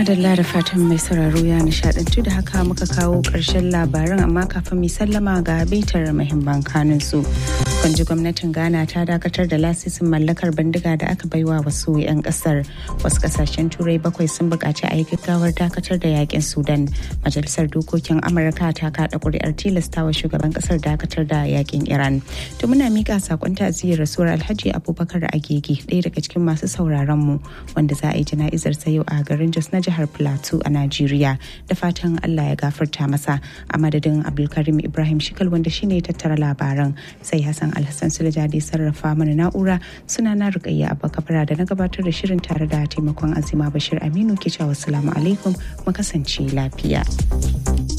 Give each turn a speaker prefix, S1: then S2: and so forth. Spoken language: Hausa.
S1: madalla da fatan mai sauraro ya nishadantu da haka muka kawo ƙarshen labaran amma kafin mai sallama ga bitar mahimman kanun su. Kwanji gwamnatin Ghana ta dakatar da lasisin mallakar bindiga da aka baiwa wasu 'yan kasar. Wasu kasashen turai bakwai sun buƙaci a yi gaggawar dakatar da yakin Sudan. Majalisar dokokin Amurka ta kaɗa ƙuri'ar tilastawa shugaban kasar dakatar da yakin Iran. To muna miƙa sakon ta'aziyar rasuwar Alhaji Abubakar Agege ɗaya daga cikin masu sauraron mu wanda za a yi jana'izar sa yau a garin Jos na jihar Plateau a Najeriya da fatan Allah ya gafarta masa a madadin Abdulkarim Ibrahim Shikal wanda shine tattara labaran sai Hassan Alhassan Sulajadi sarrafa mana na'ura suna na Rukayya Abba Kabara da na gabatar da shirin tare da taimakon Azima Bashir Aminu ke cewa assalamu alaikum mu kasance lafiya.